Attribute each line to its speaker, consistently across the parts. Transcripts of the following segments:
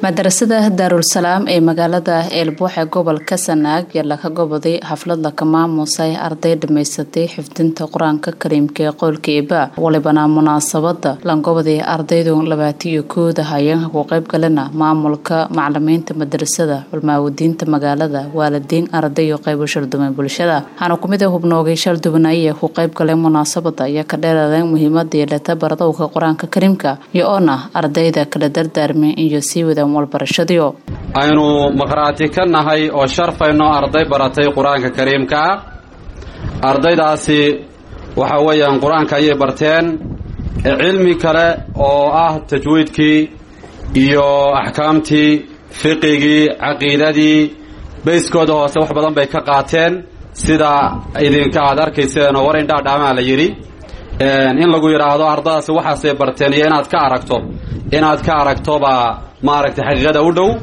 Speaker 1: madarasada daarulsalaam ee magaalada eelbuuxe gobolka sanaag yaa laga goboday xaflad laka maamusay arday dhamaysatay xifdinta qur-aanka kariimka ee qowlka eeba walibana munaasabada langobodii ardaydu labaatiyo kooda hayeenka ku qeyb galena maamulka macalimiinta madarasada culmaawadiinta magaalada waalidiin arday iyo qeybo sharduman bulshada waxaana kumid a hubnoogay shaldubanaya ku qeyb galay munaasabada ayaa ka dheeraadeen muhiimada yeelata baradowga qur-aanka kariimka iyo oona ardayda kala dardaarmeen iyo sii wadaan walbarashadiyo
Speaker 2: aynu maqhraati ka nahay oo sharfayno arday baratay qur-aanka kariimka ah ardaydaasi waxa weeyaan qur-aanka ayay barteen cilmi kale oo ah tajwiidkii iyo axkaamtii fiqigii caqiidadii bayskooda hoose wax badan bay ka qaateen sida idinka aad arkayseen oo war indhaadhaamaa la yidhi in lagu yidhaahdo ardadaasi waxaasay barteen iyo inaad ka aragto inaad ka aragtobaa maaragtay xaqiiqada u dhow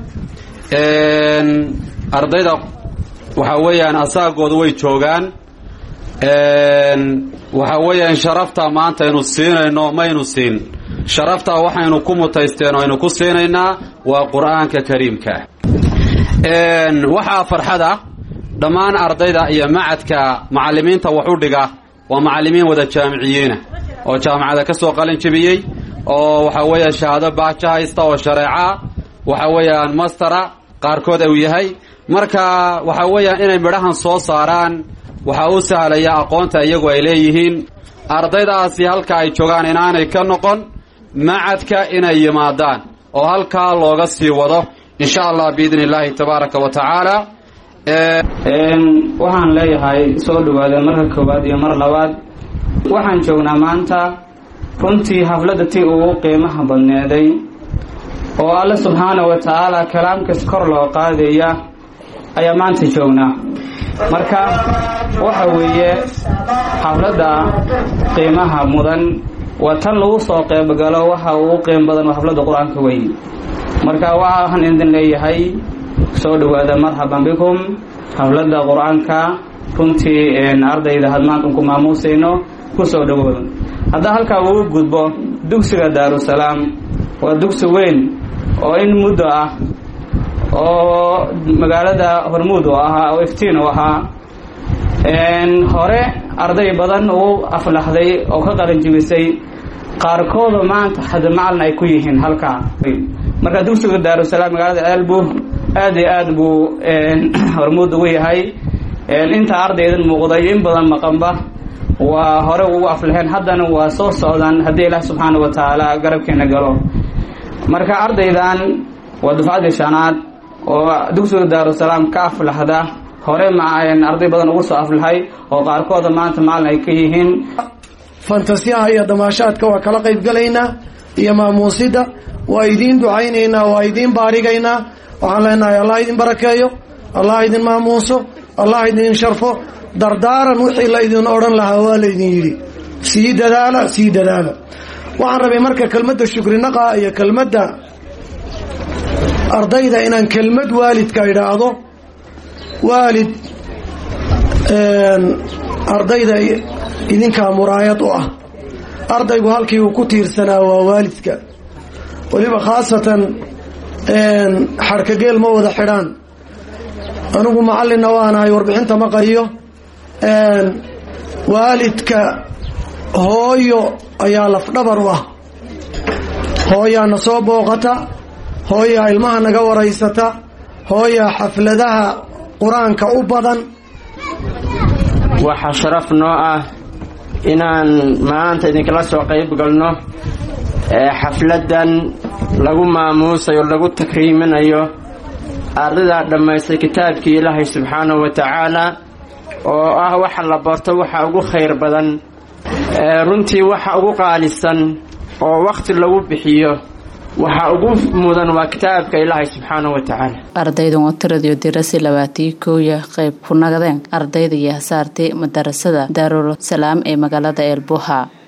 Speaker 2: ardayda waxa weeyaan asaagooda way joogaan waxa weeyaan sharafta maanta aynu siinayno maynu siin sharafta waxaynu ku mutaysteen oo aynu ku siinaynaa waa qur-aanka kariimka waxaa farxada dhammaan ardayda iyo macadka macallimiinta wax u dhiga waa macallimiin wada jaamiciyiina oo jaamacada ka soo qalin jebiyey oo waxa weeya shahaado baajo haysta oo shareeca waxa weeyaan mastera qaarkood uu yahay marka waxa weeyaan inay midhahan soo saaraan waxaa u sahlaya aqoonta iyagu ay leeyihiin ardaydaasi halka ay joogaan inaanay ka noqon macadka inay yimaadaan oo halkaa looga sii wado insha allah biidni illaahi tabaaraka wa tacaala
Speaker 3: waxaan leeyahay soo dhawaada marka koowaad iyo mar labaad waxaan joognaa maanta runtii xafladda tii ugu qiimaha badneeday oo alle subxaana wa tacaala kalaamkas kor loo qaadaya ayaa maanta joognaa marka waxa weeye xafladda qiimaha mudan waa tan lagu soo qeybgalo waxa ugu qiim badan waa xafladda qur-aanka weyn marka waxaan idin leeyahay soo dhawaada marxaban bikum xafladda qur-aanka runtii ardayda had maanta unku maamuusayno ku soo dhawooda haddaa halkaa ugu gudbo dugsiga daarusalaam waa dugsi weyn oo in muddo ah oo magaalada hormuud u ahaa oo iftiin u ahaa hore arday badan uu aflaxday oo ka qalanjibisay qaarkooda maanta xadamacalin ay ku yihiin halkaa marka dugsiga daarusalaam magaalada ceelbu aad iyo aad buu hormuud ugu yahay inta ardaydan muuqday in badan maqanba waa hore ugu aflaxeen haddana waa soo socdaan haddii ilaah subxaana wa tacaala garabkeena galo marka ardaydan waa dufcaddii shanaad oo dugsiga daarusalaam ka aflaxda hore ma arday badan ugu soo aflaxay oo qaarkooda maanta maalin ay ka yihiin
Speaker 4: fantasiyaha iyo damaashaadka waa kala qayb galaynaa iyo maamuusida waa idiin ducaynaynaa waa idiin baarigaynaa waxaan leenahay allah idin barakeeyo allah idin maamuuso allah idin sharfo dardaaran wixii la idin odhan lahaa waa laydin yidhi sii dadaala sii dadaala waxaan rabay marka kelmadda shukrinaqa iyo kelmadda ardayda inaan kelmad waalidka idhaahdo waalid ardayda idinkaa muraayad u ah ardaygu halkii uu ku tiirsanaa waa waalidka weliba khaasatan xarkageel ma wada xidhaan anigu macallinna waanahay warbixinta ma qariyo waalidka hooyo ayaa lafdhabar u ah hooyaa na soo booqata hooyaa ilmaha naga waraysata hooyaa xafladaha qur-aanka u badan
Speaker 5: waxaa sharaf noo ah inaan maanta idinkala soo qayb galno xafladdan lagu maamuusayo lagu takriiminayo ardaydaa dhammaystay kitaabkii ilaahay subxaanahu wa tacaala oo ah waxa la barto waxa ugu khayr badan runtii waxa ugu qaalisan oo wakhti lagu bixiyo waxa ugu mudan waa kitaabka ilaahay subxaanahu wa tacaala
Speaker 1: ardaydan oo tiradiyo dirasi labaatiyo kooya qayb ku nagadeen ardayda iyo hasaartay madarasada daarul salaam ee magaalada eelbuuha